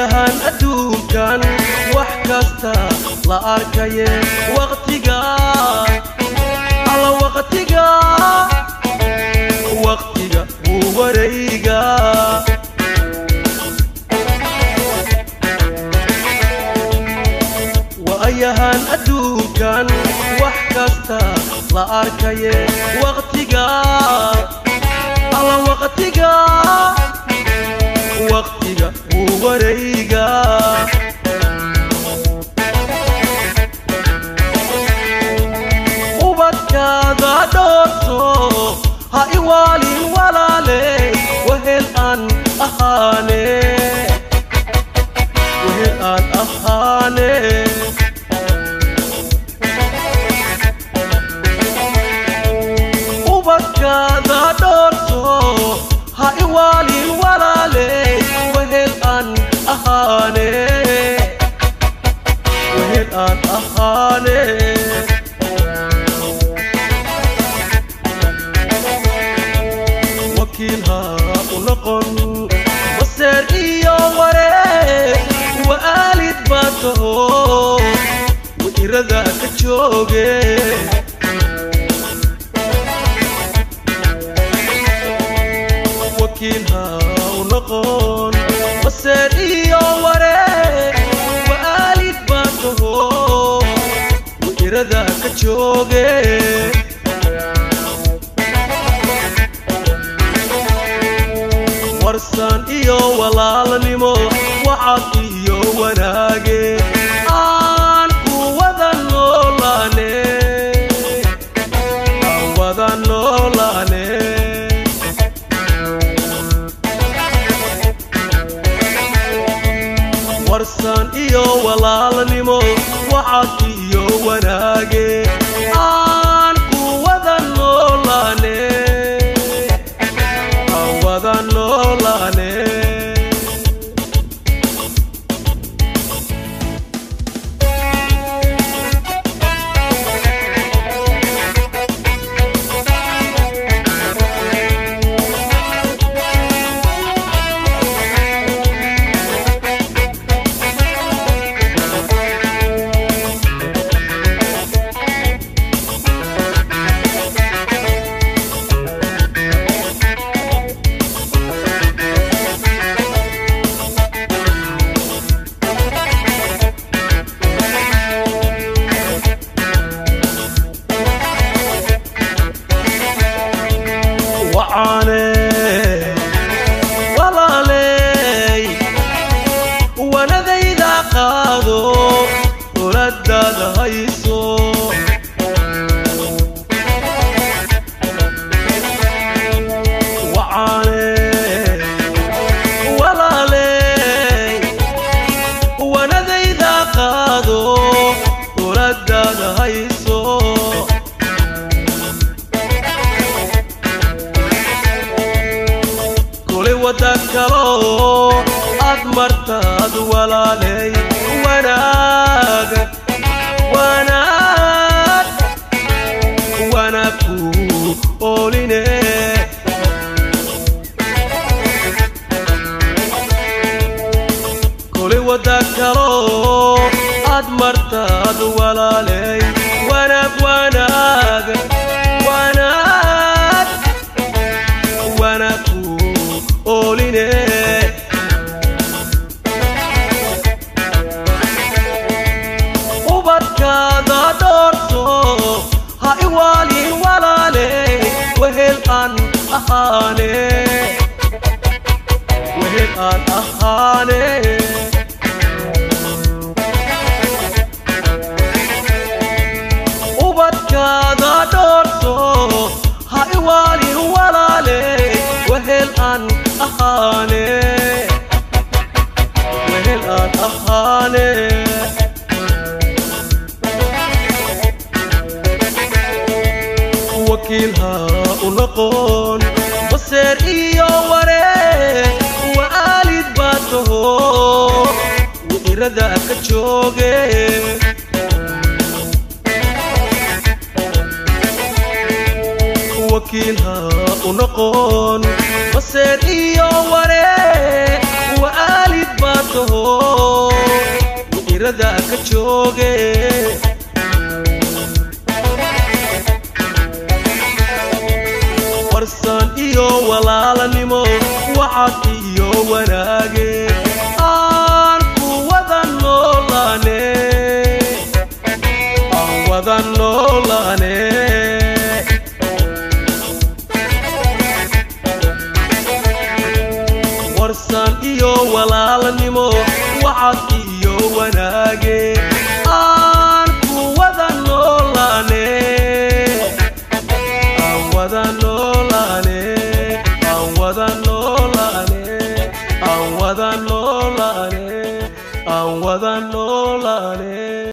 ayahan adduunkan wax kasta la arkaye waqtiga alla waqtiga waqtiga wuu warayga waayahan adduunkan wax kasta la arkaye waqtiga alla waqtiga waqtiga wuu warayga ubadkaada dhoorto ha iwaalin walaale wehel aan ahaane wehel aan ahaane ubadkaada dhoorto ha iwaalin walaale wehel aan ahaane wehel aan ahaane wakiil ha u noqon waseer iyo waree waalid baa taho wairada ka jooge wakiil ha u noqon waseer iyo waree waalid baa taho wairada ka jooge warsan iyo walaalnimo wacad iyo wanaage aan ku wada noolaane aan wada noolaane warsan iyo walaalnimo wacad iyo wanaage aan ku wada noolaane aan wada noolaane wacaane walaaley wanadayda qaado oladaada hayso wacaane walaaley wanadayda qaado oladaada hayso kulay wada kalo aad martaad walaaley wanaag wanaag wanaag ku ooline kulay wada kalo aad martaad walaaley wanaag wanaag wanaag wanaku ooline ubadkaada dhoorto ha iwaalin walaale wehel aan ahaane wehel aan ahaane ubadkaada dhoorto ha iwaalin walaale wehel aan ahaane wehel aan ahaane wakiil ha u noqon baseer iyo waree waalid baa taho wairada ka jooge wakiil ha u noqon baseer iyo waree waalid baa taho irada ka jooge warsan iyo walaalanimo waxaad iyo wanaage aan ku wada noolaane aan wada noolaane warsan iyo walaalanimo waxaad iyo wanaage aan ku wada noolaane aan wada noolaane aan wada noolaane aan wada noolaane aan wada noolaane